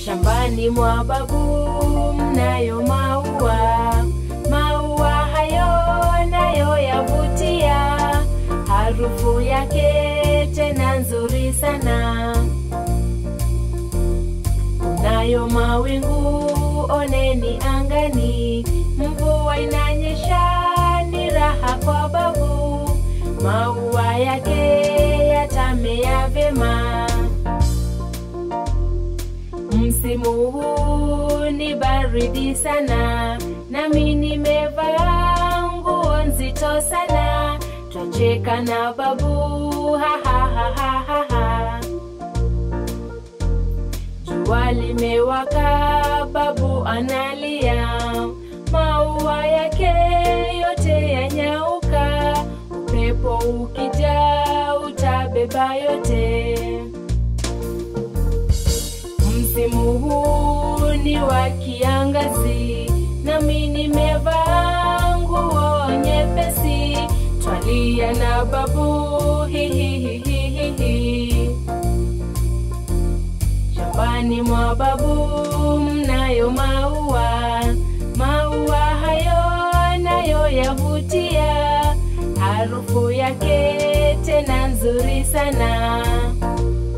Shambani mwa babu mnayo maua, maua hayo nayo yavutia, harufu yake tena nzuri sana. Kunayo mawingu, oneni angani, mvua inanyesha, ni raha kwa babu, maua yake yatamea vyema. Msimu huu ni baridi sana, nami nimevaa nguo nzito sana. Twacheka na babu, ha ha ha ha ha ha. Jua limewaka, babu analia, maua yake yote yanyauka. Upepo ukija utabeba yote. Msimu huu ni wa kiangazi, nami nimevaa nguo nyepesi. Twalia na babu, hi hi hi hi hi hi. Shambani mwa babu mnayo maua, maua hayo nayo yavutia, harufu yake tena nzuri sana.